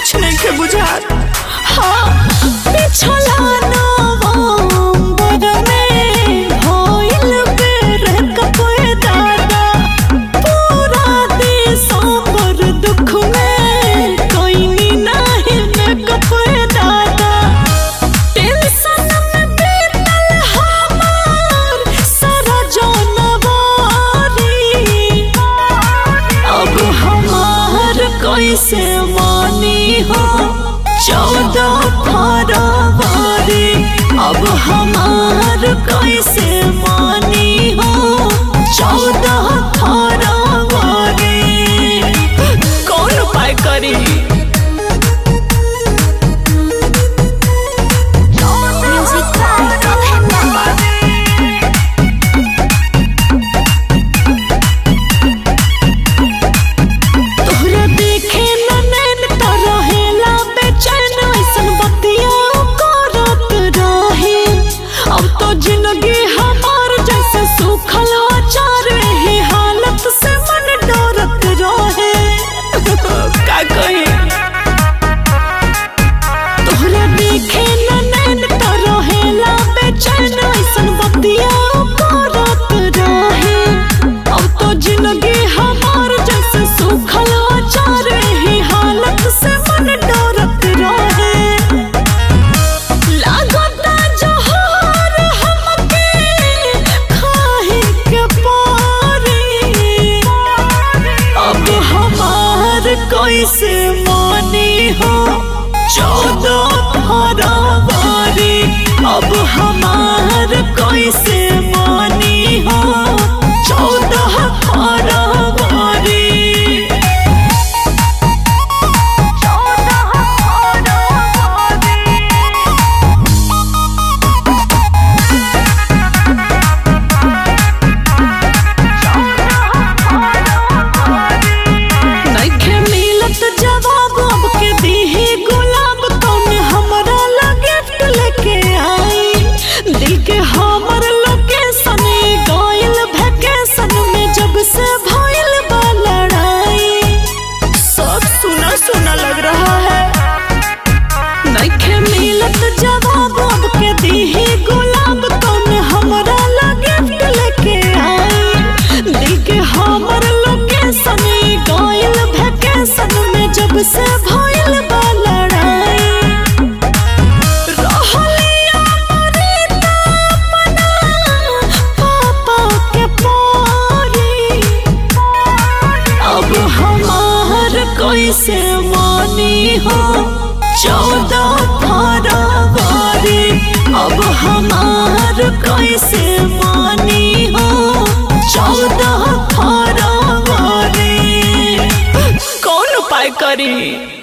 कुछ नहीं के बुझात हाँ पिछला नवंबर में भइल बेर कपे दादा पूरा दिसंबर दुख में कोई नहीं में कपे दादा टेंशन में बीतल हमार सारा जनवरी अब हमार कैसे मानी हो चौदह फरवरी अब हमार कैसे मानी हो चौदह फरवरी कौन उपाय करी Music by Abhenda. तोहरा देखे न नैन त रहेला बेचैन ऐसन बतिया करत रहे अब तो जिंदगी हमार जैसे सूखल अचार ही हालत से मन डरत रहे का कही तोहरा देखे न नैन त रहेला बेचैन ऐसन बतिया करत रहे अब तो जिंदगी हमार जैसे सूखल अचार ही हालत से मन डरत रहे लागता जहर हमके खाए के पारी अब हमार कैसे मानी हो चौदह फरवरी अब हमार कैसे मानी हो चौदह फरवरी नइखे मिलत जवाब अब के दीही गुलाब कौन हमरा ला गिफ्ट लेके आई दिल के हमर लोकेशन गइल वैकेशन में जब से भइल बा लड़ाई सब सुना सुना लग रहा है नइखे मिलत जवाब अब के दीही गुलाब कौन हमरा ला गिफ्ट लेके आई दिल के हमर लोकेशन गइल वैकेशन में जब से भइल बा लड़ाई रहलिया मरीता अपना पापा के पारी अब हमार कैसे मानी हो चौदह फरवरी अब हमार कैसे मानी हो चौदह फरवरी कौन उपाय करी